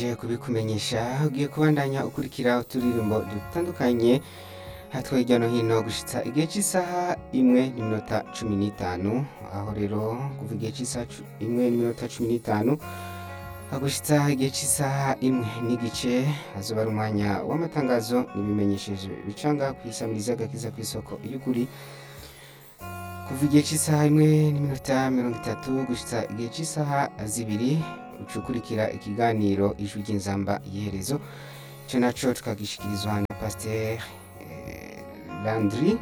Ngiye kubikumenyesha ugiye kubandanya ukurikira uturirimbo dutandukanye hatwe hirya no hino gushitsa igihe cy'isaha imwe n'iminota cumi n'itanu aho rero kuva igihe cy'isaha cu- imwe n'iminota cumi n'itanu hagushitsa igihe cy'isaha imwe n'igice hazoba ari umwanya w'amatangazo n'ibimenyesheje bicanga ku isamiriza agakiza ku isoko y'ukuri kuva igihe cy'isaha imwe n'iminota mirongo itatu gushitsa igihe cy'isaha zibiri ucukurikira ikiganiro ijwi ry'inzamba iherezo ico naco tukagishikirizwa na pasiteri landry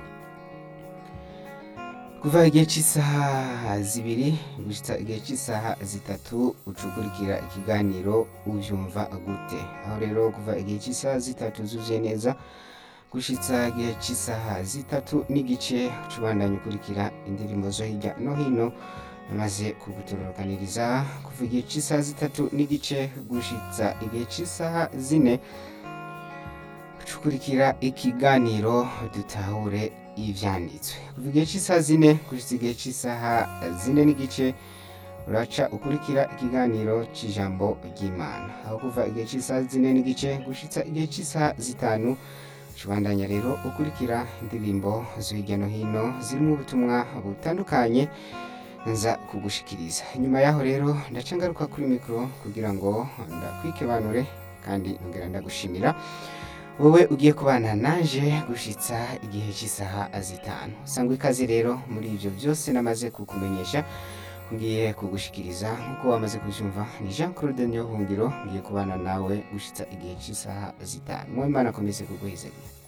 kuva igihe cy'isaha zibiri gushitsa igihe cy'isaha zitatu ucukurikira ikiganiro uvyumva gute aho rero kuva igihe cy'isaha zitatu zuzuye neza gushitsa igihe cy'isaha zitatu n'igice ucubandanya ukurikira indirimbo zo hirya no hino maze kugutororokaniriza kuva igihe cy'isaha zitatu n'igice gushitsa igihe cy'isaha zine ucukurikira ikiganiro dutahure ivyanditswe kuva igihe cy'isaha zine gushitsa igihe cy'isaha zine n'igice uraca ukurikira ikiganiro c'ijambo ry'imana aho kuva igihe cy'isaha zine n'igice gushitsa igihe cy'isaha zitanu Tubandanya rero ukurikira indirimbo zo hirya no hino zirimo ubutumwa butandukanye nza kugushikiriza nyuma yaho rero ndaca ngaruka kuri mikoro kugira ngo ndakwikebanure kandi ntongera ndagushimira wowe ugiye kubana naje gushitsa igihe cy'isaha zitanu sangwa ikaze rero muri ibyo byose namaze kukumenyesha ngiye kugushikiriza nk'uko wamaze kubyumva ni jean claude niyohungiro ngiye kubana nawe gushitsa igihe cy'isaha zitanu mu imana akomeze kuguhezanya